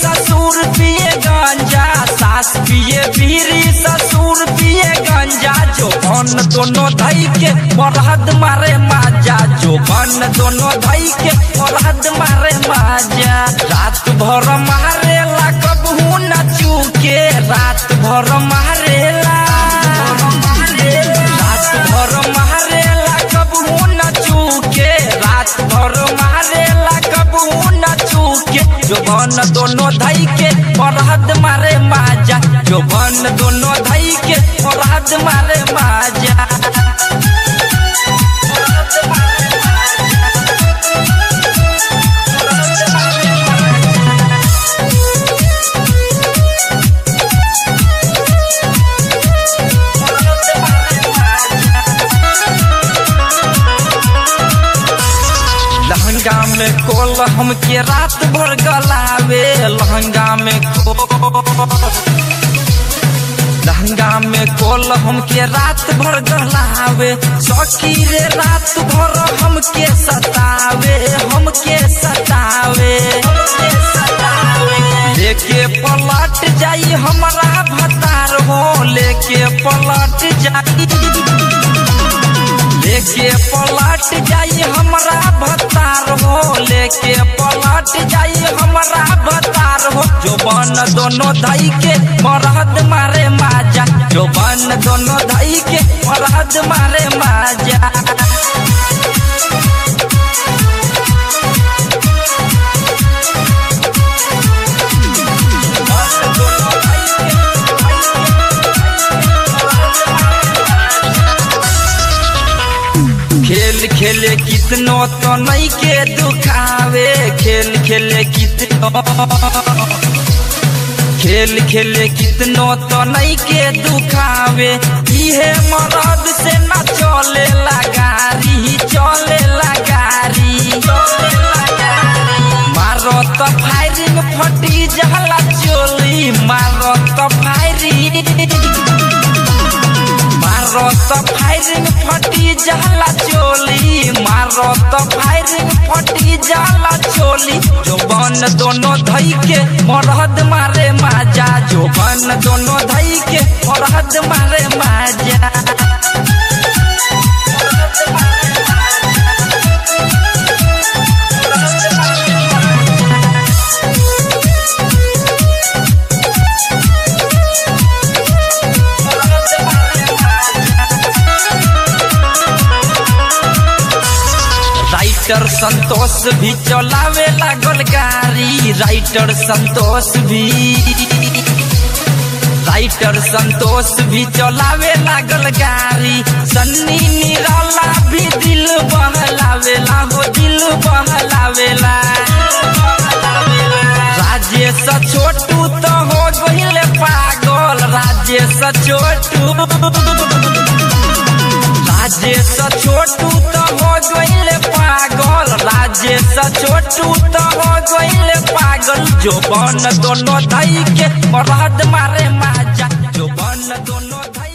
ससुर पिए गंजा सास पिए बीरी ससुर पिए गंजा जो बन दोनों धई के मरहद मारे माजा जो बन दोनों धई के मरहद मारे माजा रात भर मारेला कबहू न चूके रात भर मारेला रात भर मारेला कबहू न चूके रात भर मारेला कबहू न चूके जो बन दोनों धई के मरहद मारे माजा जो बन दोनों धई के मरहद मारे माजा लहंगा में कोल हमके रात भर गलावे लहंगा में कोल लहंगा में कोल हमके रात भर गलावे सौकी रे रात भर हमके सतावे हमके सतावे लेके पलट जाई हमारा भतार हो लेके पलट जाई लेके पलट जाई हमरा भतार हो लेके पलट जाई हमरा भतार हो जो बन दोनों धई के मरहद मारे माजा जो बन दोनों धई के मरहद मारे माजा खेल खेले कितनो तो नहीं के दुखावे खेल खेले कितनो खेल खेले कितनो तो नहीं के दुखावे इहे मरद से न चले लगारी चले लगारी मारो तो फायरिंग फटी जहला चोली मारो तो फायरिंग मारो तो फायरिंग फटी जाला चोली मारो तो फायरिंग फटी जाला चोली जो बन दोनों धई के मरहद मारे माजा जो बन दोनों धई के मरहद मारे माजा राइटर संतोष भी चलावे लागल गाड़ी राइटर संतोष भी राइटर संतोष भी चलावे लागल गाड़ी सन्नी निराला भी दिल बहलावेला हो दिल बहलावेला राजेश छोटू तो हो गहिले पागल राजेश छोटू राजेश छोटू तो हो गईले पागल राजेश छोटू तो हो गईले पागल जो बन दोनों धई के मरहद मारे माजा जो बन दोनों धई